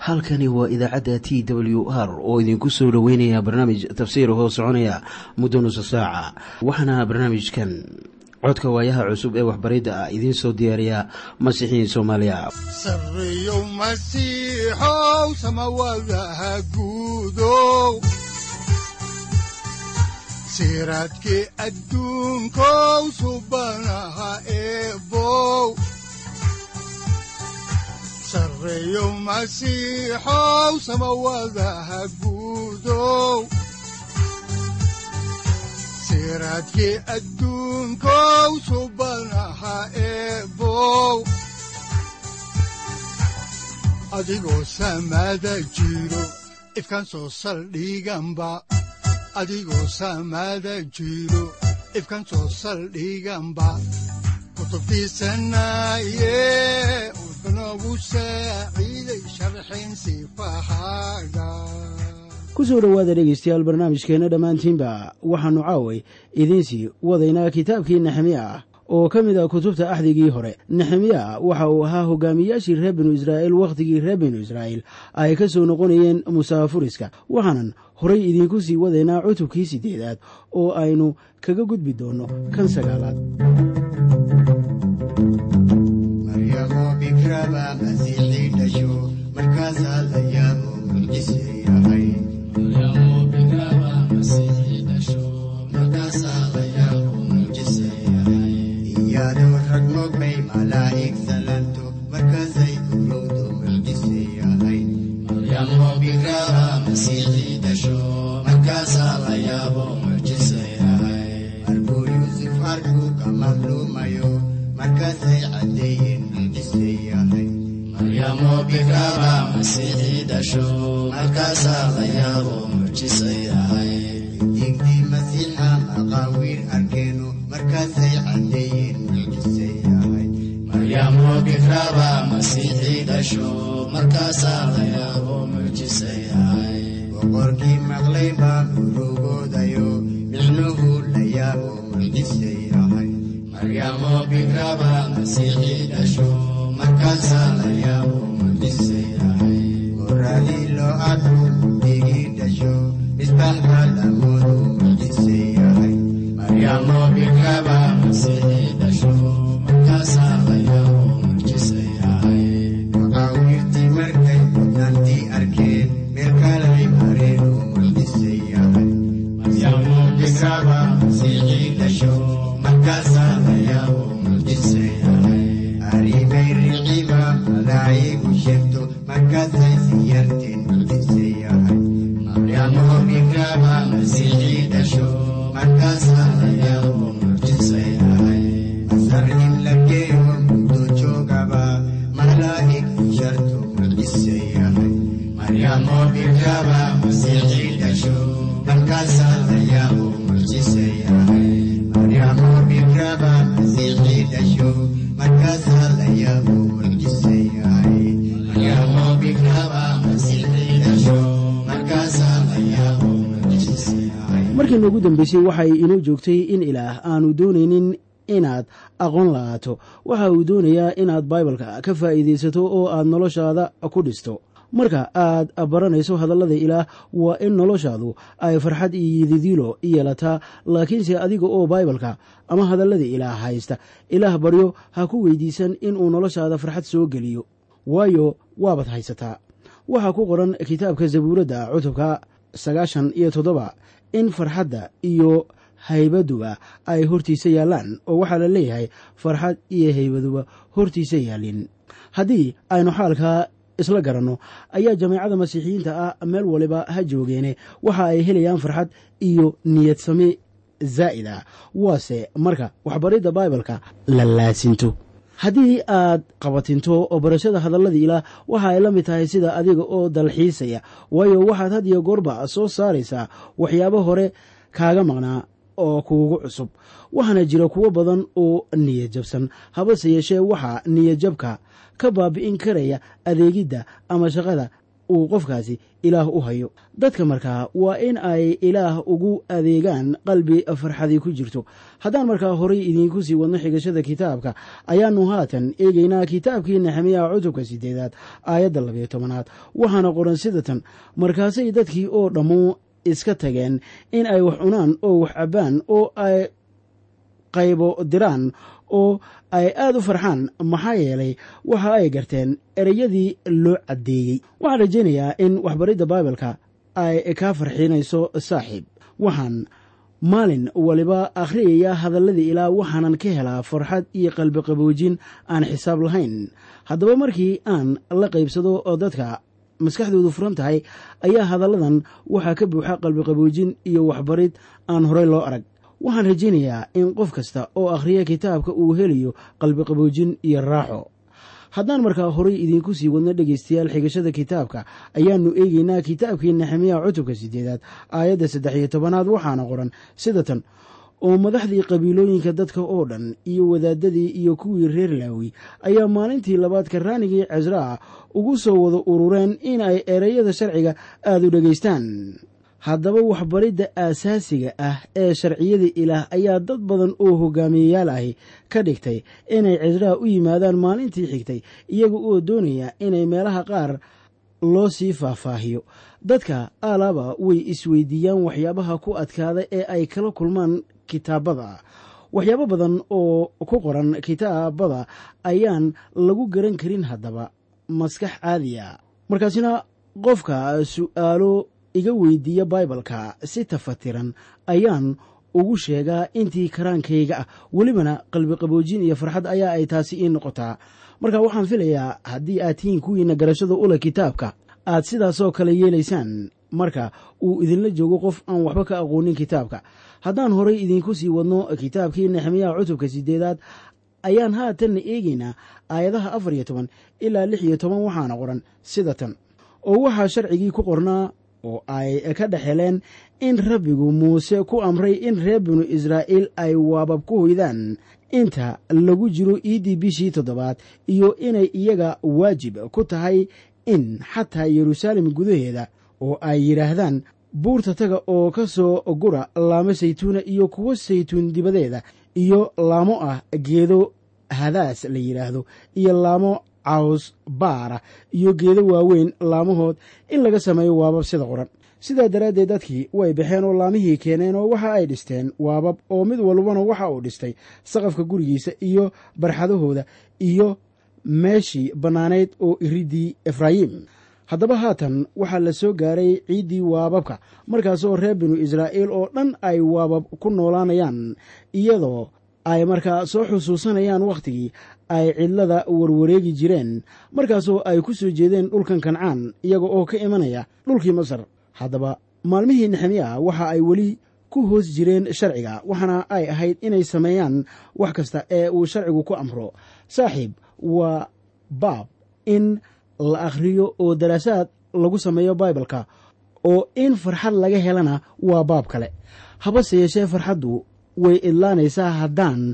halkani waa idaacadda t w r oo idinku soo dhoweynaya barnaamij tafsiir hoo soconaya muddo nusa saaca waxaana barnaamijkan codka waayaha cusub ee waxbaridda ah idiin soo diyaariya masiixiin soomaaliya sareyow masiixow samawadaha guudow siraadkii adduunkow subanaha eebow sareyow masiixow samawadaha guudow siraadkii adduunkow subanaha eebow adigoo samada jiro ifkaan soo saldhiganba adigoo samada jiro ifkaan soo saldhiganba kutubtiisanaye udanogu saaciiday sharxin sifahaaga kusoo dhowaada dhegaystayaal barnaamijkeenna dhammaantiinba waxaannu caaway idiinsii wadaynaa kitaabkii nexemiya ah oo ka mid ah kutubta axdigii hore nexemiya waxa uu ahaa hogaamiyaashii reer binu israa'iil wakhtigii reer binu israa'iil ay ka soo noqonayeen musaafuriska waxaanan horay idiinku sii wadaynaa cutubkii siddeedaad oo aynu kaga gudbi doonno kan sagaalaad markiina ugu dambeysay waxay inoo joogtay in ilaah aanu doonaynin inaad aqoon la'aato waxa uu doonayaa inaad baibalka ka faa'iidaysato oo aad noloshaada ku dhisto marka aad baranayso hadallada ilaah waa in noloshaadu ay farxad iyo yididiilo yeelataa laakiinse adiga oo baibalka ama hadallada ilaah haysta ilaah baryo ha ku weydiisan inuu noloshaada farxad soo geliyo waayo waabaad haysataa waxaa ku qoran kitaabka zabuuradda cutubka sagaashan iyo toddoba in farxadda iyo haybaduba ay hortiisa yaallaan oo waxaa la leeyahay farxad iyo haybaduba hortiisa yaalin haddii aynu xaalkaa isla garanno ayaa jameecada masiixiyiinta ah meel waliba ha joogeene waxa ay helayaan farxad iyo niyad same zaa'id ah waase marka waxbaridda baibalka la laasinto haddii aad qabatinto oo barashada hadallada ilaah waxa ay la mid tahay sida adiga oo dalxiisaya waayo waxaad had iyo goorba soo saaraysaa waxyaabo hore kaaga maqnaa oo kuugu cusub waxaana jira kuwo badan oo niyad jabsan habase yeeshee waxaa niyad jabka ka baabi'in karaya adeegidda ama shaqada uu qofkaasi ilaah u hayo dadka markaa waa in ay ilaah ugu adeegaan qalbi farxadii ku jirto haddaan markaa horay idiinku sii wadno xigashada kitaabka ayaannu haatan eegaynaa kitaabkii nexemiya cutubka sideedaad aayadda labiyo tobanaad waxaana qoran sidatan markaasay dadkii oo dhammu iska tageen in ay wax cunaan oo wax cabbaan oo ay qaybo diraan oo ay aad u farxaan maxaa yeelay waxa ay garteen ereyadii loo caddeeyey waxaan rajaynayaa in waxbaridda baibalka ay kaa farxiinayso saaxiib waxaan maalin waliba akhriyaya hadalladii ilaa waxaanan ka helaa farxad iyo qalbiqaboojin aan xisaab lahayn haddaba markii aan la qaybsado oo dadka maskaxdoodu furan tahay ayaa hadalladan waxaa ka buuxa qalbiqaboojin iyo waxbarid aan horey loo arag waxaan rajaynayaa in qof kasta oo akhriya kitaabka uu helayo qalbiqaboojin iyo raaxo haddaan markaa horay idiinku sii wadno dhegaystayaal xigashada kitaabka ayaannu eegeynaa kitaabkii nexemiya cutubka sideedaad aayadda saddex iyo tobanaad waxaana qoran sida tan oo madaxdii qabiilooyinka dadka oo dhan iyo wadaadadii iyo kuwii reer laawi ayaa maalintii labaad karaanigii casraa ugu soo wada urureen in ay ereyada sharciga aada u dhegaystaan haddaba waxbaridda aasaasiga ah ee sharciyada ilaah ayaa dad badan oo hogaamiyeyaal ahi ka dhigtay inay cisraa u yimaadaan maalintii xigtay iyaga oo doonaya inay meelaha qaar loo sii faahfaahiyo dadka alaaba way isweydiiyaan waxyaabaha ku adkaada ee ay kala kulmaan kitaabada waxyaabo badan oo ku qoran kitaabada ayaan lagu garan karin haddaba maskax caadiya markaasina qofka su'aalo iga weydiiya baibalka si tafatiran ayaan ugu sheegaa intii karaankayga ah welibana qalbiqaboojin iyo farxad ayaa ay taasi ii noqotaa marka waxaan filayaa haddii aad tihiin kuwiina garashada ula kitaabka aad sidaasoo kale yeelaysaan marka uu idinla joogo qof aan waxba ka aqoonin kitaabka haddaan horay idinku sii wadno kitaabkii nexemiyaha cutubka sideedaad ayaan haatanna eegaynaa aayadaha afar iyo toban ilaa lix iyo toban waxaana qoran sida tan oo waxaa sharcigii ku qornaa oo ay ka dhex heleen in rabbigu muuse ku amray in reer binu israa'iil ay waabab ku hoydaan inta lagu jiro iiddii bishii toddobaad iyo inay iyaga waajib ku tahay in xataa yeruusaalem gudaheeda oo ay yidhaahdaan buurta taga oo ka soo gura laamo saytuuna iyo kuwo saytuun dibadeeda iyo laamo ah geedo hadaas la yidhaahdo iyo laamo caws baara iyo geedo waaweyn laamahood in laga sameeyo waabab sida qoran sidaa daraaddeed dadkii way baxeen oo laamihii keeneen oo waxa ay dhisteen waabab oo mid walbana waxa uu dhistay saqafka gurigiisa iyo barxadahooda iyo meeshii bannaanayd oo iriddii efraayim haddaba haatan waxaa la soo gaaray ciiddii waababka markaasoo reer binu israa'iil oo dhan ay waabab ku noolaanayaan iyadoo ay markaa soo xusuusanayaan wakhtigii ay cidlada warwareegi jireen markaasoo ay ku soo jeedeen dhulkan kancaan iyaga oo ka imanaya dhulkii masar haddaba maalmihii nexemiya waxa ay weli ku hoos jireen sharciga waxaana ay ahayd inay sameeyaan wax kasta ee uu sharcigu ku amro saaxiib waa baab in la akhriyo oo daraasaad lagu sameeyo baibalka oo in farxad laga helana waa baab kale habase yeeshee farxaddu way idlaanaysaa haddaan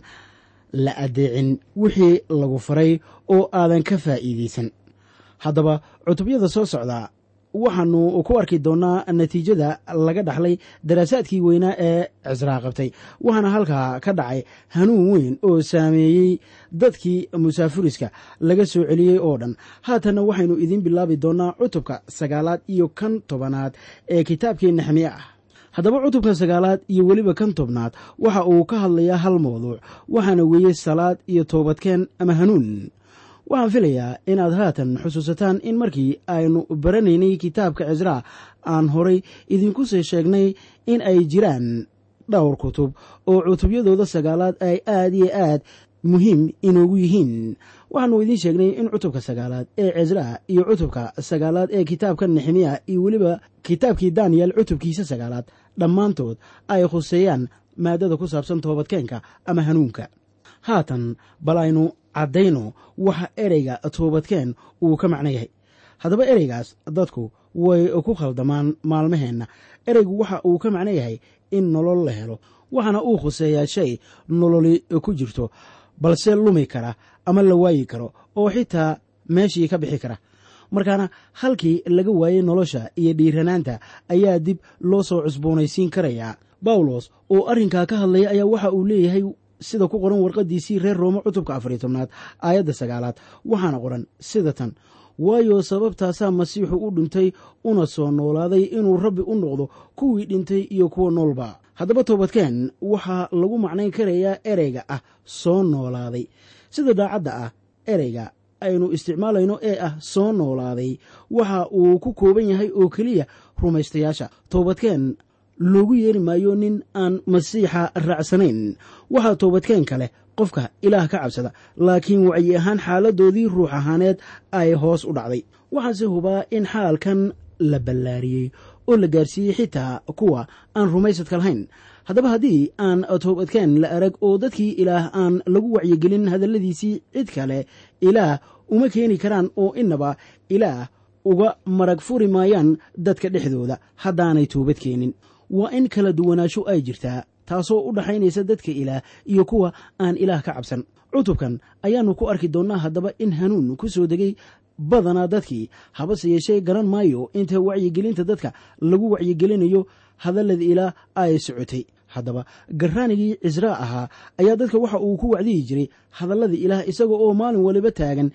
la addeecin wixii lagu faray oo aadan ka faa'iidaysan haddaba cutubyada soo socda waxaannu ku arki doonnaa natiijada laga dhaxlay daraasaadkii weynaa ee cisraa qabtay waxaana halkaa ka dhacay hanuun weyn oo saameeyey dadkii musaafuriska laga soo celiyey oo dhan haatanna waxaynu idiin bilaabi doonnaa cutubka sagaalaad iyo kan tobanaad ee kitaabkii nexmiye ah haddaba cutubka sagaalaad iyo weliba kan tobnaad waxa uu ka hadlayaa hal mawduuc waxaana weeye salaad iyo toobadkeen ama hanuun waxaan filayaa inaad haatan xusuusataan in markii aynu baranaynay kitaabka cisraa aan horay idinku sii sheegnay in ay jiraan dhowr kutub oo cutubyadooda sagaalaad ay aad iyo aad muhiim inoogu yihiin waxaanu idiin sheegnay in cutubka sagaalaad ee cisraa iyo cutubka sagaalaad ee kitaabka nexemiya iyo weliba kitaabkii daniyel cutubkiisa sagaalaad dhammaantood ay khuseeyaan maadada ku saabsan toobadkeenka ama hanuunka haatan bal aynu caddayno waxa ereyga toobadkeen uu ka macno yahay haddaba ereygaas dadku way ku khaldamaan maalmaheenna ereygu waxa uu ka macno yahay in nolol la helo waxaana uu khuseeyaa shay nololi ku jirto balse lumi kara ama la waayi karo oo xitaa meeshii ka bixi kara markaana halkii laga waayey nolosha iyo dhiiranaanta ayaa dib loo soo cusboonaysiin karayaa bawlos oo arrinkaa ka hadlaya ayaa waxa uu leeyahay sida ku qoran warqadiisii reer roome cutubka afariyo tobnaad aayadda sagaalaad waxaana qoran sida tan waayo sababtaasaa masiixu u dhintay una soo noolaaday inuu rabbi u noqdo kuwii dhintay iyo kuwa noolba haddaba toobadkeen waxaa lagu macnayn karayaa ereyga ah soo noolaaday sida daacadda ah ereyga aynu isticmaalayno ee ah soo noolaaday waxa uu ku kooban yahay oo keliya rumaystayaasha toobadkeen loogu yeeri maayo nin aan masiixa raacsanayn waxaa toobadkeen kale qofka ilaah ka cabsada laakiin wacyi ahaan xaaladoodii ruux ahaaneed ay hoos u dhacday waxaase hubaa in xaalkan la ballaariyey oo la gaarsiiyey xitaa kuwa aan rumaysadka lahayn haddaba haddii aan toobadkeen la arag oo dadkii ilaah aan lagu wacyigelin hadalladiisii cid kale ilaah uma keeni karaan oo innaba ilaah uga marag furi maayaan dadka dhexdooda haddaanay toobad keenin waa in kala duwanaansho ay jirtaa taasoo u dhaxaynaysa dadka ilaah iyo kuwa aan ilaah ka cabsan cutubkan ayaannu ku arki doonnaa haddaba in hanuun ku soo degay badanaa dadkii habase yeeshee garan maayo inta wacyigelinta dadka lagu wacyigelinayo hadallada ilaah ay socotay haddaba garraanigii cisraa ahaa ayaa dadka waxa uu ku wacdiyi jiray hadallada ilaah isaga oo maalin waliba taagan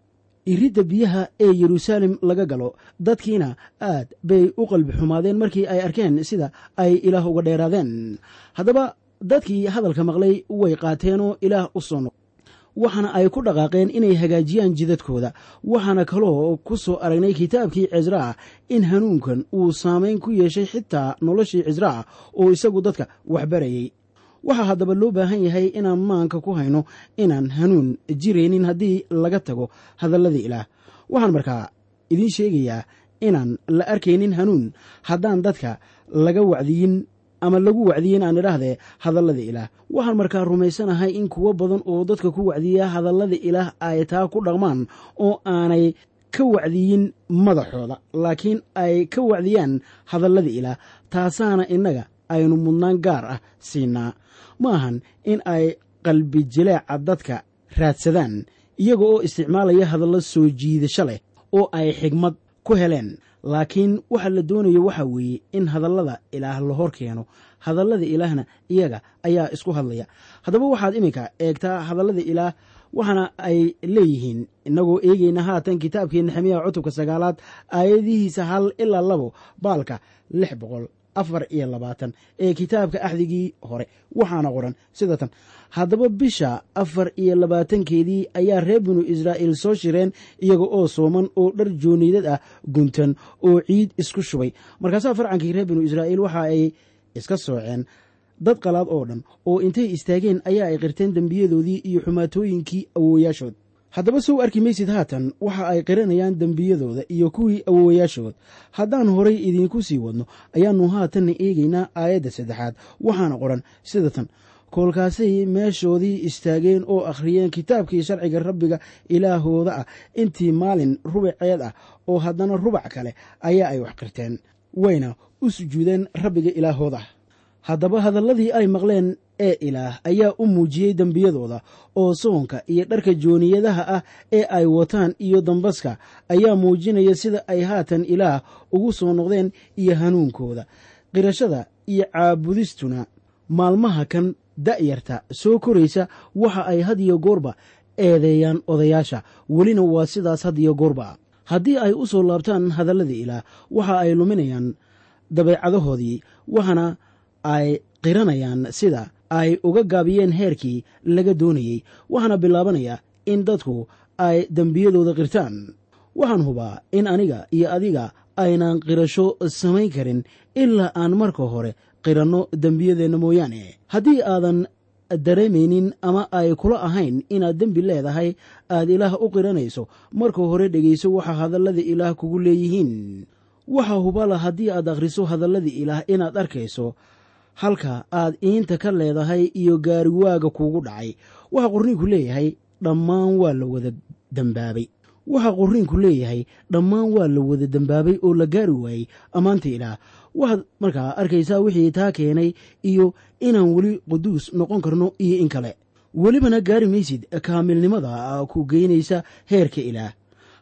iridda biyaha ee yeruusaalem laga galo dadkiina aad bay u qalbi xumaadeen markii ay arkeen sida ay ilaah uga dheeraadeen haddaba dadkii hadalka maqlay way qaateenoo ilaah u soo noq waxaana ay ku dhaqaaqeen inay hagaajiyaan jidadkooda waxaana kaloo ku soo aragnay kitaabkii cisraa in hanuunkan uu saamayn ku yeeshay xitaa noloshii cisraa oo isagu dadka waxbarayey waxaa haddaba loo baahan yahay inaan maanka ku hayno inaan hanuun jiraynin haddii laga tago hadalladii ilaah waxaan markaa idiin sheegayaa inaan la arkaynin hanuun haddaan dadka laga wacdiyin ama lagu wacdiyin aan idhaahdee hadallada ilaah waxaan markaa rumaysanahay in kuwo badan oo dadka ku wacdiya hadallada ilaah ay taa ku dhaqmaan oo aanay ka wacdiyin madaxooda laakiin ay ka wacdiyaan hadallada ilaah taasaana innaga aynu mudnaan gaar ah siinaa ma ahan in ay qalbi jileeca dadka raadsadaan iyaga oo isticmaalaya hadallo soo jiidasho leh oo ay xigmad ku heleen laakiin waxa la doonayo waxa weeye in hadallada ilaah la hor keeno hadallada ilaahna iyaga ayaa isku hadlaya haddaba waxaad iminka eegtaa hadallada ilaah waxaana ay leeyihiin innagoo eegayna haatan kitaabkii nexemiya cutubka sagaalaad aayadihiisa hal ilaa labo baalka lix boqol afar iyo labaatan ee kitaabka axdigii hore waxaana qoran sida tan haddaba bisha afar iyo labaatankeedii ayaa reer binu israa'iil soo shireen iyaga oo sooman oo dhar jooniidad ah guntan oo ciid isku shubay markaasaa farcankii reer binu israa'iil waxa ay iska sooceen dad qalaad oo dhan oo intay istaageen ayaa ay qirteen dembiyadoodii iyo xumaatooyinkii awooyaashood haddaba sow arki maysid haatan waxa ay qiranayaan dembiyadooda iyo kuwii awoowayaashood haddaan horay idiinku sii wadno ayaannu haatanna eegaynaa aayadda saddexaad waxaana qoran sida tan koolkaasay meeshoodii istaageen oo akhriyeen kitaabkii sharciga rabbiga ilaahooda ah intii maalin rubaceed ah oo haddana rubac kale ayaa ay wax qirteen wayna u sujuudeen rabbiga ilaahooda ah haddaba hadalladii ay maqleen ee ilaah ayaa u muujiyey dembiyadooda oo soonka iyo dharka jooniyadaha ah ee ay wataan iyo dambaska ayaa muujinaya sida ay haatan ilaah ugu soo noqdeen iyo hanuunkooda qirashada iyo caabudistuna maalmaha kan da'yarta soo koraysa waxa ay had iyo goorba eedeeyaan odayaasha welina waa sidaas had iyo goorba haddii ay u soo laabtaan hadalladii ilaah waxa ay luminayaan dabeecadahoodii waxaana ay qiranayaan sida ay uga gaabiyeen heerkii laga doonayey waxaana bilaabanaya in dadku ay dembiyadooda qirtaan waxaan hubaa in aniga iyo adiga aynaan qirasho samayn karin ilaa aan marka hore qiranno dembiyadeenna mooyaane haddii aadan dareemaynin ama ay kula ahayn inaad dembi leedahay aad ilaah u qiranayso marka hore dhegayso waxa hadallada ilaah kugu leeyihiin waxa hubala haddii aad akhriso hadallada ilaah inaad arkayso halka aad iinta ka leedahay iyo gaariwaaga kuugu dhacay waxa qorniinku leeyahay dhammaan waa la wada dembaabay waxa qorniinku leeyahay dhammaan waa la wada dembaabay oo la gaari waayey ammaanta ilaah waxaad markaa arkaysaa wixii taa keenay iyo inaan weli quduus noqon karno iyo in kale welibana gaari maysid kaamilnimada ku geynaysa heerka ilaah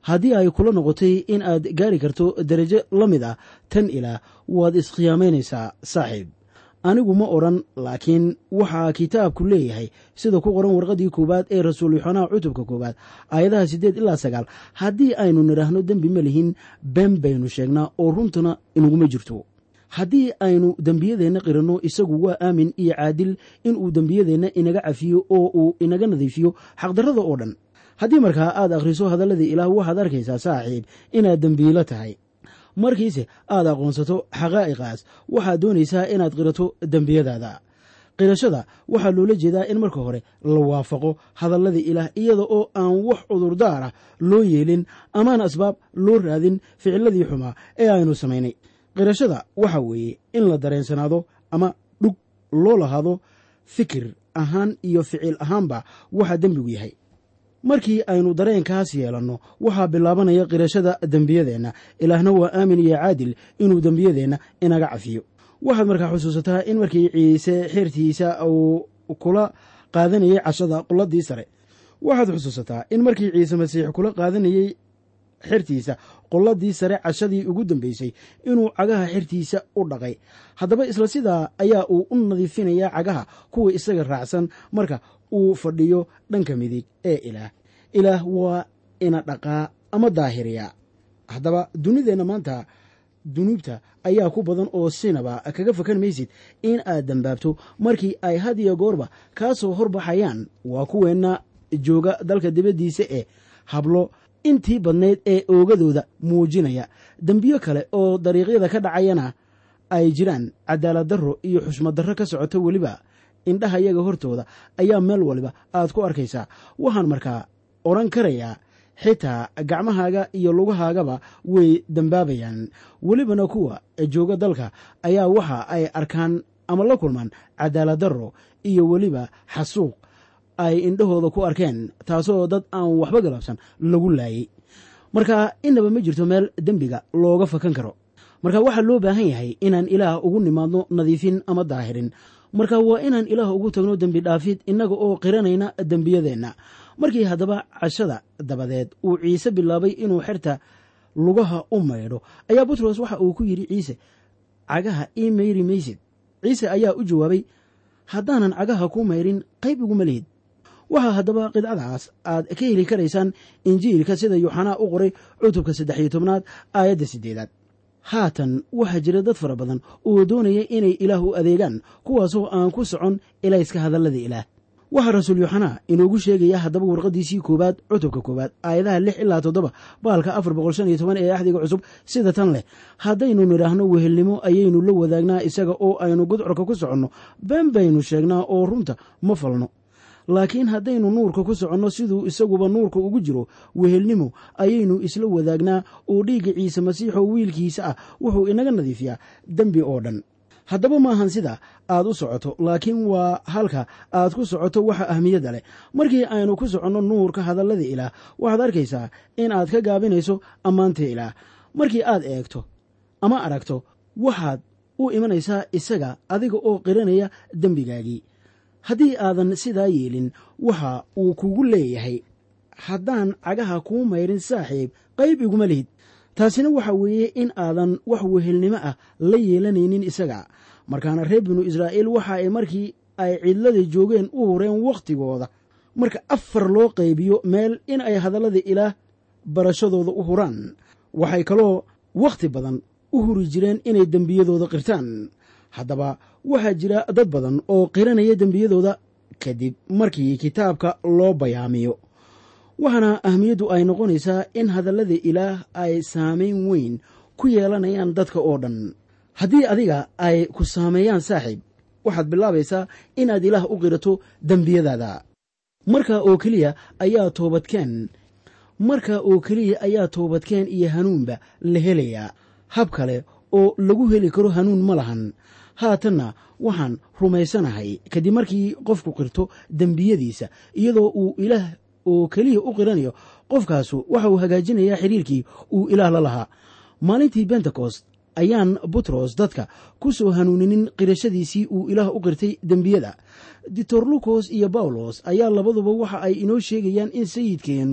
haddii ay kula noqotay in aad gaari karto darajo la mid ah tan ilaah waad iskhiyaamaynaysaa saaxiib anigu ma odhan laakiin waxaa kitaabku leeyahay sida ku qoran warqaddii koowaad ee rasuul yoxanaa cutubka koowaad aayadaha siddeed ilaa sagaal haddii aynu nidhaahno dembi ma lihin been baynu sheegnaa oo runtuna inaguma jirto haddii aynu dembiyadeenna qiranno isagu waa aamin iyo caadil inuu dembiyadeenna inaga cafiyo oo uu inaga nadiifiyo xaqdarrada oo dhan haddii markaa aad akhriso hadalladii ilaah waxaad arkaysaa saaxiib inaad dembiilo tahay markiise aad aqoonsato xaqaa'iqaas waxaad doonaysaa inaad qirato dembiyadaada qirashada waxaa loola jeedaa in marka hore la waafaqo hadalladii ilaah iyada oo aan wax cudurdaar ah loo yeelin amaan asbaab loo raadin ficiladii xumaa ee aynu samaynay qirashada waxa weeye in la dareensanaado ama dhug loo lahaado fikir ahaan iyo ficil ahaanba waxa dembigu yahay markii aynu dareenkaas yeelanno waxaa bilaabanaya qirashada dembiyadeenna ilaahna waa aamin iyo caadil inuu dembiyadeenna inaga cafiyo waxaad markaa xusuusataa in markii ciise xeertiisa uu kula qaadanayey cashada quladii sare waxaad xusuusataa in markii ciise masiix kula qaadanayey xertiisa qolladii sare cashadii ugu dambeysay inuu cagaha xertiisa u dhaqay haddaba isla sidaa ayaa uu u nadiifinayaa cagaha kuwa isaga raacsan marka uu fadhiyo dhanka midig ee ilaah ilaah waa ina dhaqaa ama daahiriyaa haddaba dunideenna maanta dunuubta ayaa ku badan oo sinaba kaga fakan maysid in aad dambaabto markii ay had iyo goorba kaa soo horbaxayaan waa kuweenna jooga dalka dibaddiisa ee hablo intii badnayd ee oogadooda muujinaya dembiyo kale oo dariiqyada ka dhacayana ay jiraan cadaalad darro iyo xushmad darro ka socoto weliba indhaha yaga hortooda ayaa meel waliba aad ku arkaysaa waxaan markaa odhan karayaa xitaa gacmahaaga iyo lugahaagaba way dembaabayaan welibana kuwa jooga dalka ayaa waxa ay arkaan ama la kulmaan cadaalad darro iyo weliba xasuuq ay indhahooda ku arkeen taasoo dad aan waxba galabsan lagu laayey marka inaba ma jirto meel dembiga looga fakan karo marka waxaa loo baahan yahay inaan ilaah ugu nimaadno nadiifin ama daahirin marka waa inaan ilaah ugu tagno dembi dhaafid innaga oo qiranayna dembiyadeenna markii haddaba cashada dabadeed uu ciise bilaabay inuu xerta lugaha u maydho ayaa butros waxa uu ku yidhi ciise cagaha ii mayri maysid ciise ayaa u jawaabay haddaanan cagaha ku mayrin qayb iguma lihid waxaa haddaba qidcadaas aad ka heli karaysaan injiilka sida yuuxanaa u qoray cutubka saddex iyo tobnaad aayadda siddeedaad haatan waxaa jira dad fara badan oo doonaya inay ilaah u adeegaan kuwaasoo aan ku socon ilayska hadallada ilaah waxaa rasuul yuuxanaa inoogu sheegaya haddaba warqaddiisii koowaad cutubka koowaad aayadaha lix ilaa toddoba baalka afar boqol shan iyo toban ee axdiga cusub sida tan leh haddaynu nidhaahno wehelnimo ayaynu la wadaagnaa isaga oo aynu gudcorka ku soconno been baynu sheegnaa oo runta ma falno laakiin haddaynu nuurka ku soconno siduu isaguba nuurka ugu jiro wehelnimo ayaynu isla wadaagnaa oo dhiigga ciise masiixoo wiilkiisa ah wuxuu inaga nadiifiyaa dembi oo dhan haddaba maahan sida aad u socoto laakiin waa halka aad ku socoto waxa ahmiyadda leh markii aynu ku soconno nuurka hadallada ilaah waxaad arkaysaa in aad ka gaabinayso ammaanta ilaah markii aad eegto ama aragto waxaad u imanaysaa isaga adiga oo qiranaya dembigaagii haddii aadan sidaa yeelin waxa uu kugu leeyahay haddaan cagaha kuu mayrin saaxiib qayb iguma lihid taasina waxa weeye in aadan wax wehelnimo ah la yeelanaynin isaga markaana reer binu israa'iil waxa ay markii ay cidlada joogeen u hureen wakhtigooda marka afar loo qaybiyo meel in ay hadallada ilaah barashadooda u huraan waxay kaloo wakhti badan u huri jireen inay dembiyadooda qirtaan haddaba waxaa jira dad badan oo qiranaya dembiyadooda kadib markii kitaabka loo bayaamiyo waxaana ahmiyaddu ay noqonaysaa in hadallada ilaah ay saamayn weyn ku yeelanayaan dadka oo dhan haddii adiga ay ku saameeyaan saaxiib waxaad bilaabaysaa inaad ilaah u qirato dembiyadaada marka oo keliya ayaa toobadkeen marka oo keliya ayaa toobadkeen iyo hanuunba la helayaa hab kale oo lagu heli karo hanuun ma lahan haatanna waxaan rumaysanahay kadib markii qofku qirto dembiyadiisa iyadoo uu ilaah oo keliya u qiranayo qofkaasu waxa uu hagaajinayaa xiriirkii uu ilaah la lahaa maalintii bentekost ayaan butros dadka ku soo hanuuninin qirashadiisii uu ilaah u qirtay dembiyada ditor lukos iyo bawlos ayaa labaduba waxa ay inoo sheegayaan in sayidkeennu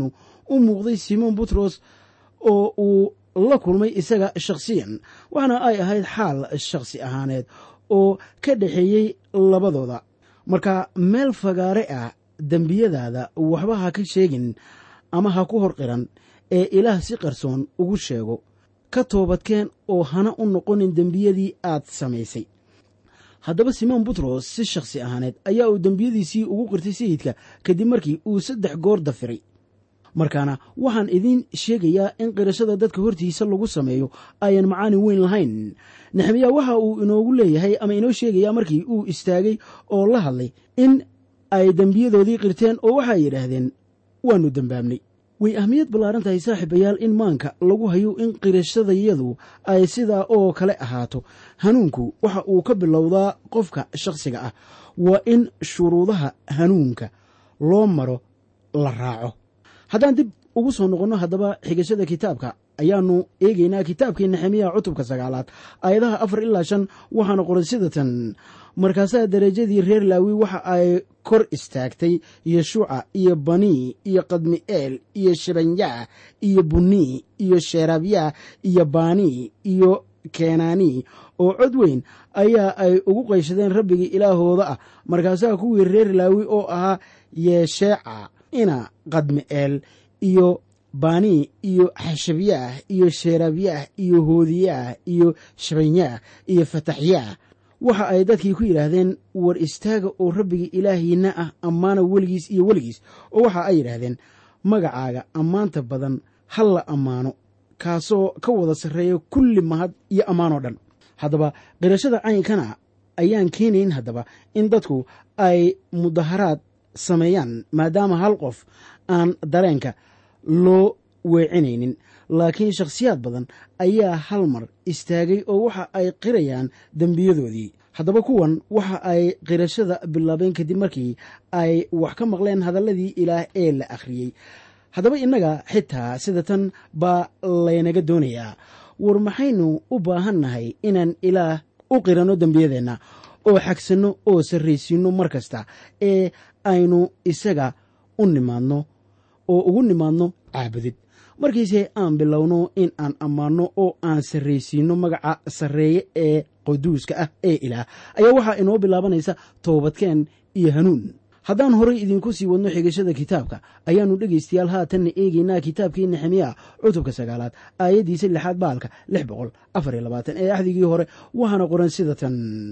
u muuqday simon butros oo uu la kulmay isaga shakhsiyan waxaana ay ahayd xaal shakhsi ahaaneed oo ka dhexeeyey labadooda marka meel fagaare ah dembiyadaada waxba ha ka sheegin ama ha ku hor qiran ee ilaah si qarsoon ugu sheego ka toobadkeen oo hana u noqonin dembiyadii aad samaysay haddaba simoon butros si shakhsi ahaaneed ayaa uu dembiyadiisii ugu qirtay sayidka kadib markii uu saddex goor dafiray markaana waxaan idiin sheegayaa in qirashada dadka hortiisa lagu sameeyo ayan macaani weyn lahayn nexemiya waxa uu inoogu leeyahay ama inoo sheegayaa markii uu istaagay oo la hadlay in ay dembiyadoodii qirteen oo waxay yidhaahdeen waannu dembaabnay way ahmiyad ballaaran tahay saaxiibayaal in maanka lagu hayo in qirashadayadu ay sidaa oo kale ahaato hanuunku waxa uu ka bilowdaa qofka shakhsiga ah waa in shuruudaha hanuunka loo maro la raaco haddaan dib ugu soo noqonno haddaba xigashada kitaabka ayaannu eegaynaa kitaabkii nexemiya cutubka sagaalaad aayadaha afar ilaa shan waxaana qoran sidatan markaasaa darajadii reer laawi waxa ay kor istaagtay yeshuuca iyo banii iyo kadmi'eel iyo shabanyaah iyo bunii iyo sheeraabyaah iyo baanii iyo keenaanii oo cod weyn ayaa ay ugu qayshadeen rabbigii ilaahooda ah markaasaa kuwii reer laawi oo ahaa yeesheeca ina kadmi'eel iyo banii iyo xashabyaah iyo sheeraabyaah iyo hoodiyaah iyo shabanyaah iyo fataxyaah waxa ay dadkii ku yidhaahdeen war istaaga oo rabbigii ilaahiina ah ammaana weligiis iyo weligiis oo waxa ay yidhaahdeen magacaaga ammaanta badan ha la ammaano kaasoo ka wada sarreeya kulli mahad iyo ammaanoo dhan haddaba qirashada caynkana ayaan keenayn haddaba in dadku ay mudaharaad sameeyaan maadaama hal qof aan dareenka loo weecinaynin laakiin shakhsiyaad badan ayaa hal mar istaagay oo waxa ay qirayaan dembiyadoodii haddaba kuwan waxa ay qirashada bilaabeen kadib markii ay wax ka maqleen hadalladii ilaah ee la akhriyey haddaba innaga xitaa sida tan baa laynaga doonayaa war maxaynu u baahannahay inaan ilaah u qiranno dembiyadeenna oo xagsanno oo sarraysiinno mar kasta ee aynu isaga u nimaadno oo ugu nimaadno caabudid markiise aan bilowno in aan ammaanno oo aan sarraysiinno magaca sarreeye ee quduuska ah ee ilaah ayaa waxaa inoo bilaabanaysa toobadkeen iyo hanuun haddaan horay idinku sii wadno xigashada kitaabka ayaannu dhegaystayaal haatanna eegaynaa kitaabkii nexemiya cutubka sagaalaad aayaddiisa lixaad baalka lix boqol afar iyo labaatan ee axdigii hore waxaana qoran sida tan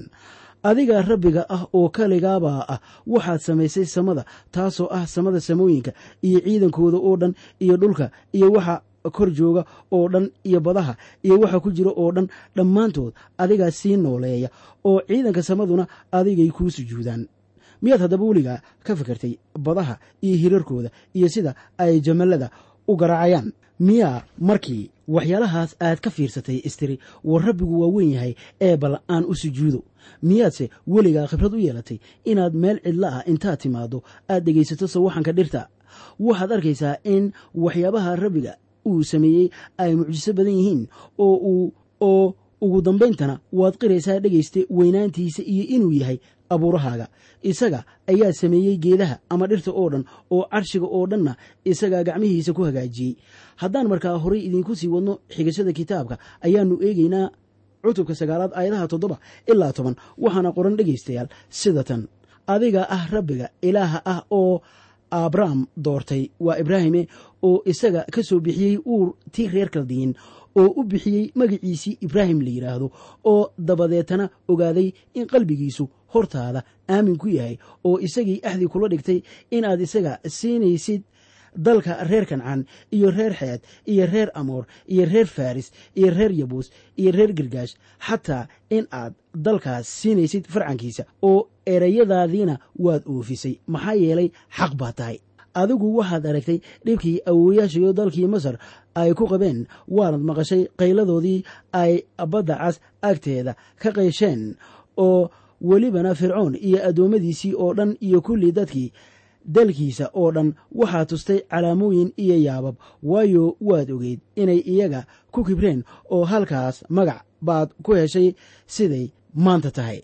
adiga rabbiga ah oo kaligaabaa ah waxaad samaysay samada taasoo ah samada samooyinka iyo ciidankooda oo dhan iyo dhulka iyo waxa kor jooga oo dhan iyo badaha iyo waxa ku jira oo dhan dhammaantood adigaa sii nooleeya oo ciidanka samaduna adigay kuu sujuudaan miyaad haddaba weligaa ka fikirtay badaha iyo hirarkooda iyo sida ay jamallada u garaacayaan miyaa markii waxyaalahaas aad ka fiirsatay istiri war rabbigu waa weyn yahay ee bal aan u sujuudo miyaadse weligaa khibrad u yeelatay inaad meel cidla ah intaad timaaddo aad dhegaysato sawaxanka dhirta waxaad arkaysaa in waxyaabaha rabbiga uu sameeyey ay mucjiso badan yihiin oo uu oo ugu dambayntana waad qiraysaa dhegayste weynaantiisa iyo inuu yahay abuurahaaga isaga ayaa sameeyey geedaha ama dhirta oo dhan oo carshiga oo dhanna isagaa gacmihiisa ku hagaajiyey haddaan markaa horay idiinku sii wadno xigashada kitaabka ayaannu eegaynaa cutubka sagaalaad aayadaha toddoba ilaa toban waxaana qoran dhegaystayaal sida tan adiga ah rabbiga ilaaha ah oo abrahm doortay waa ibraahime oo isaga ka soo bixiyey uur tii reer kaldiyin oo u bixiyey magiciisii ibraahim la yidhaahdo oo dabadeetana ogaaday in qalbigiisu hortaada aamin ku yahay oo isagii axdi kula dhigtay inaad isaga siinaysid dalka reer kancaan iyo reer xeed iyo reer amoor iyo reer faris iyo reer yabuus iyo reer girgaash xataa in aad dalkaas siinaysid farcankiisa oo erayadaadiina waad oofisay maxaa yeelay xaq baa tahay adigu waxaad aragtay dhibkii awooyaashayo dalkii masar ay ku qabeen waanad maqashay qayladoodii ay badda cas agteeda ka qaysheen oo welibana fircoon iyo addoommadiisii oo dhan iyo kulli dadkii dalkiisa oo dhan waxaa tustay calaamooyin iyo yaabab waayo waad ogeyd inay iyaga ku kibreen oo halkaas magac baad ku heshay siday maanta tahay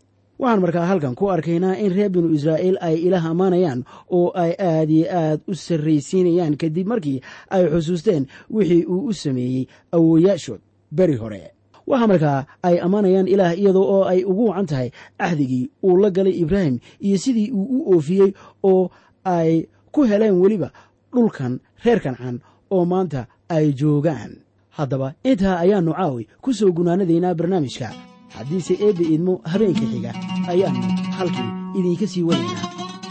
waxaan markaa halkan ku arkaynaa in reer binu israa'iil ay ilaah ammaanayaan oo ay aad iyo aad u sarraysiinayaan kadib markii ay xusuusteen wixii uu u sameeyey awooyaashood beri hore waxaa markaa ay ammaanayaan ilaah iyadoo oo ay ugu wacan tahay axdigii uu la galay ibraahim iyo sidii uu u oofiyey oo ay ku heleen weliba dhulkan reer kancan oo maanta ay joogaan haddaba intaa ayaannu caawi ku soo gunaanadaynaa barnaamijka haddiise eebbe idmo habeenka xiga ayaannu halkii idinka sii wadaynaa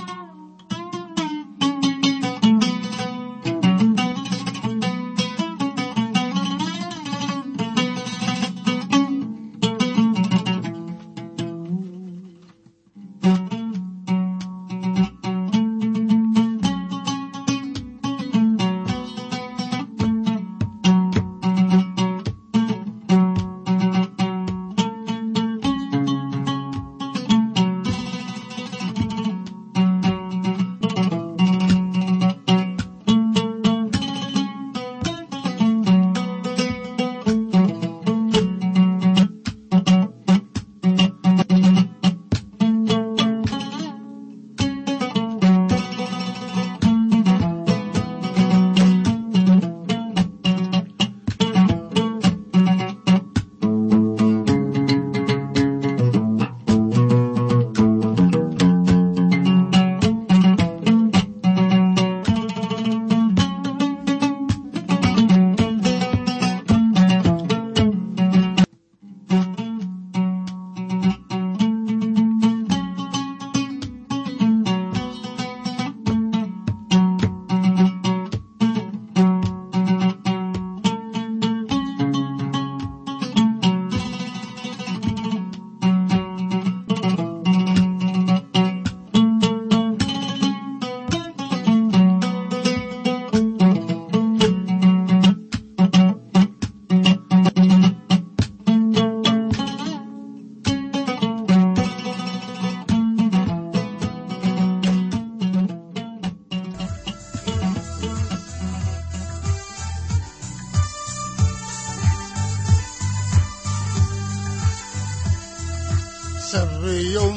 sarreeyow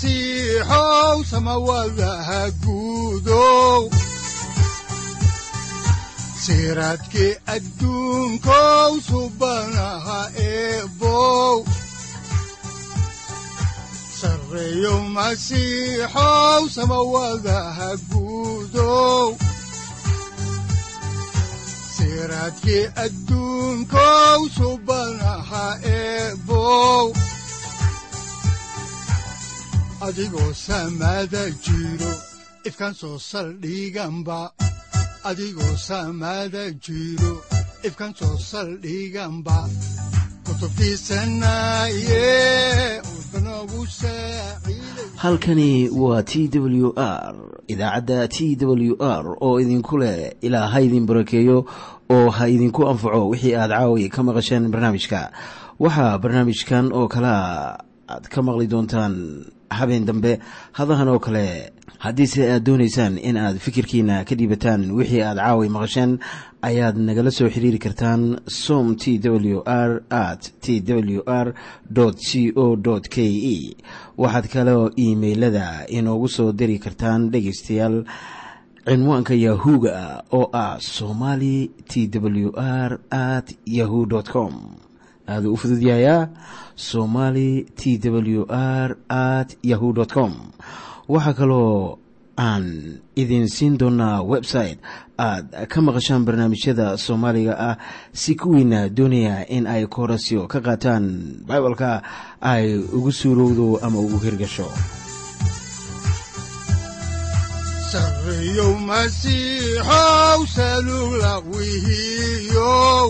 masiixow samawadaha guudow siraadkii adduunkow subanaha eebow sarreeyow masiixow samawadaha guudow siraadkii adduunkow subanaha eebow adigoo samaada jiro ifkan soo saldhiganba adigoo samaada jiro ifkan soo saldhiganba kutubtiisanaye udbanogu saaciiday halkani waa t w r idaacadda t w r oo idinku leh ilaa ha idin barakeeyo oo ha idinku anfaco wixii aad caawi ka maqasheen barnaamijka waxaa barnaamijkan oo kalea aad ka maqli doontaan habeen dambe hadahan oo kale haddiise aad doonaysaan in aad fikirkiina ka dhiibataan wixii aad caawi maqasheen ayaad nagala soo xiriiri kartaan som t w r at t w r c o k e waxaad kaloo iimailada inoogu soo diri kartaan dhegaystayaal cinwaanka yahu-ga oo ah somali t w r at yahu com aaduu u fududyahayaa somali t w r at yahu com waxaa kaloo aan idin siin doonaa website aad ka maqashaan barnaamijyada soomaaliga ah si kuwiina doonaya in ay koorasyo ka qaataan bibalka ay ugu suurowdo ama ugu hirgasho sarreeyow masiixow salugla wihiyow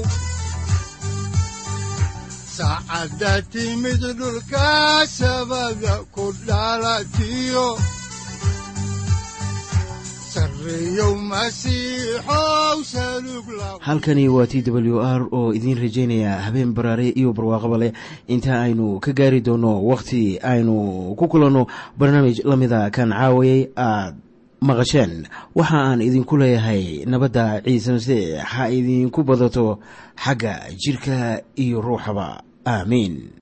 saacadda timid dhulka sabada ku dhalatiyo sarreeyow masiixow salugla halkani waa t w r oo idiin rajaynaya habeen baraare iyo barwaaqaba leh inta aynu ka gaari doono wakhti aynu ku kulanno barnaamij la mida kan caawayay aad maqasheen waxa aan idinku leeyahay nabadda ciise masiix ha idinku badato xagga jirka iyo ruuxaba aamiin